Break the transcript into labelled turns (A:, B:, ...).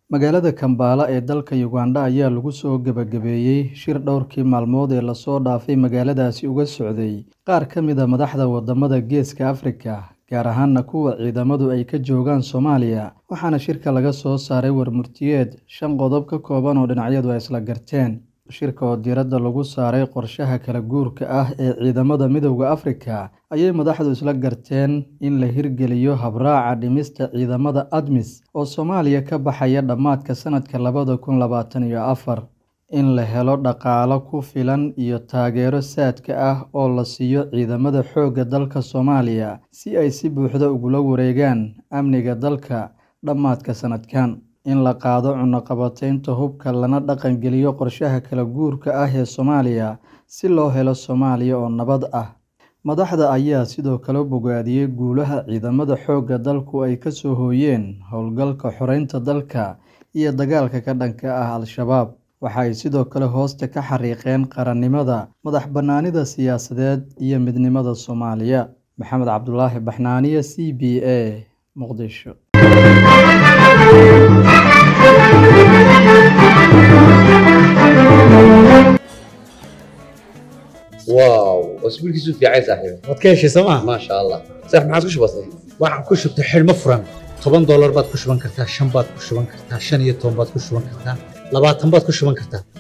A: Magaalada Kampala ee dalka Uganda ayaa lagu soo gabagabeeyay shir dhowrkii maalmood ee lasoo dhaafay magaaladaasi uga socday qaar ka mid ah madaxda wadamada Geeska Afrika, gaar ahaana kuwa ciidamadu ay ka joogaan Soomaaliya, waxaana shirka laga soo saaray war-murtiyeed shan qodob ka kooban oo dhinacyadu ay isla garteen. Shirka oo diiradda lagu saaray qorshaha kala guurka ah ee ciidamada Midowga Afrika, ayay madaxdu isla garteen in la hirgeliyo habraaca dhimista ciidamada ADMIS oo Soomaaliya ka baxaya dhammaadka sanadka labada kun labatan iyo afar, in la helo dhaqaale ku filan iyo taageero saadka ah oo la siiyo ciidamada xoogga dalka Soomaaliya si ay si buuxda ugula wareegaan amniga dalka dhammaadka sanadkan, in la qaado cunaqabataynta hubka lana dhaqan geliyo qorshaha kala guurka ah ee Soomaaliya si loo helo Soomaaliya oo nabad ah. Madaxda ayaa sidoo kale bogaadiyay guulaha ciidamada xoogga dalku ay ka soo hooyeen howlgalka xoreynta dalka iyo dagaalka ka dhanka ah Al-shabaab. Waxa ay sidoo kale hoosta ka xariiqeen qaranimada, madax-bannaanida siyaasadeed iyo midnimada Soomaaliya. Maxamed Cabdulaahi Baxnaaniye, C B A, Muqdisho.
B: واو اسبوعك في عايز صاحبي
C: waad ka heshay sooma
B: ما شاء الله صح ما عادش بسيط
C: waxaan ku shubtay xidhmo furan toban doolar baad ku shuban kartaa shan baad ku shuban kartaa shan iyo toban baad ku shuban kartaa labaatan baad ku shuban kartaa